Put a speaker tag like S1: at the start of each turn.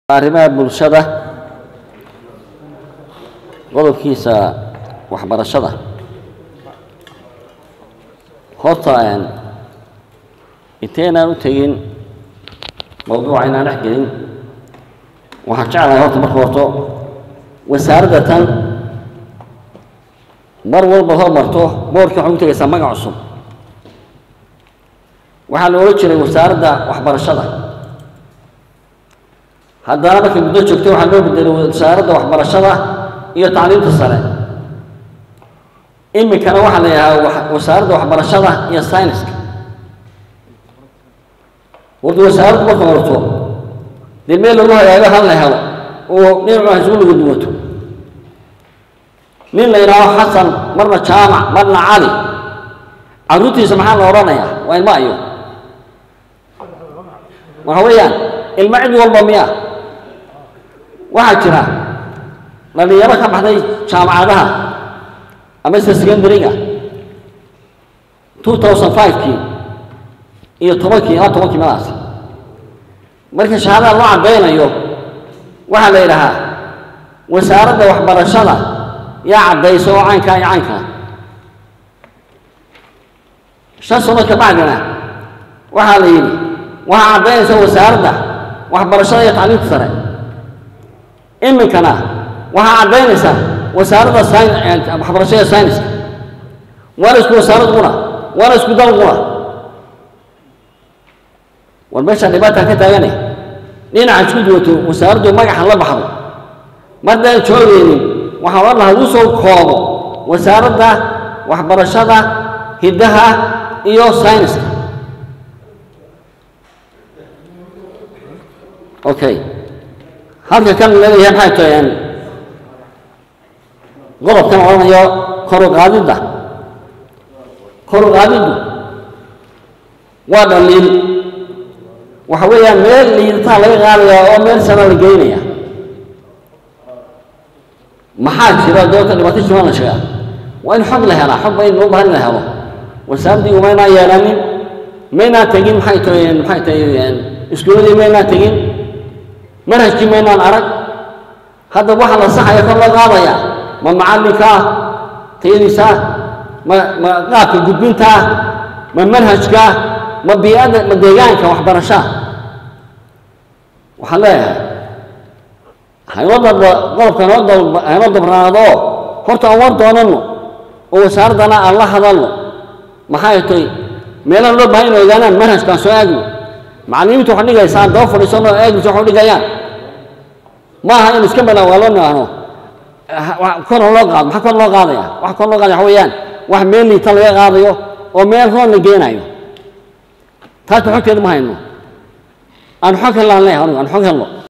S1: arrimaha bulshada qodobkiisa waxbarashada horta inteynaan u tegin mawduuca inaan dhex gelin waxaan jeclahay horta marka horto wasaaradda tan mar walba hormarto boorkii waxay u tegaysaa magac cusub waxaa la odhan jiray wasaaradda waxbarashada haddana markay muddo joogtay waxaa loo bedelay wasaaradda waxbarashada iyo tacliimta sare iminkana waxaa la yidhahaa wasaaradda waxbarashada iyo sayniska warda wasaaraddu marka horto dee meel lagu hagaago hal la helo oo dhinacu isugu lagu duwato nin la yidhaaho xasan marna jaamac marna cali carruurtiisa maxaa la odhanayaa waa ilma ayo waxa weeyaan ilmo cid walba miya waxaa jira dhalinyaro ka baxday jaamacadaha amase secondary-ga two thousand five-kii iyo tobankii ilaa tobankii madaasi marka shahaadada loo caddaynayo waxaa la yidhahaa wasaaradda waxbarashada yaa caddayso oo caynkaa iyo caynkaa shan sano ka bacdina waxaa la yidhi waxaa caddaynaysa wasaaradda waxbarashada iyo tacliimta sare iminkana waxaa caddaynaysa wasaaradda waxbarashada sayniska waana isku wasaarad qura waana isku dal qura war meeshaan dhibaataa ka taagane dhinaca isku duwato wasaaraddu magaxa la baxdo mardaan joogaynin waxaa odhan lahaa uu soo koobo wasaaradda waxbarashada hiddaha iyo sayniska okay halka kan leeyahay maxay tahay qodobkan odhanayo kor u qaadidda kor u qaadiddu waa dhaliil waxa weeyaan meel liidataa laga qaadayaa oo meel sana la geynaya maxaa jira doonta dhibaato jimaan la sheegaa waa in xog la helaa xog ba in loo baahan in la helo wasaaraddii umaynaan yeelanin maynaan tegin maxay tahay maxay tahay iskuuladii maynaan tegin manhajkii maynaan arag hadda waxa la saxaya kor loo qaadaya ma macallinka ah tayadiisa ah ma ma qaabka gudbinta ah ma manhajka ah ma bii'adda ma deegaanka waxbarashaa waxaan leeyahay haynoo daba qodobka noo daba haynoo dabraado horta aan war doonanno oo wasaaraddana aan la hadalno maxay tahay meelaha loo baahan inay ogaanaan manhajkaan soo aagno macallimiintu waxaa dhigaysaa daba fadhiisanoo eegaysa waxu dhigayaan ma aha in iska banaa waa loo nidhaahno kor loo qaado maxaa kor loo qaadaya wax kor loo qaadaya waxa weeyaan wax meel liita laga qaadayo oo meel roon la geenayo taasba xogteeda ma hayno aan xog hellaan leeyahay anigu aan xog helno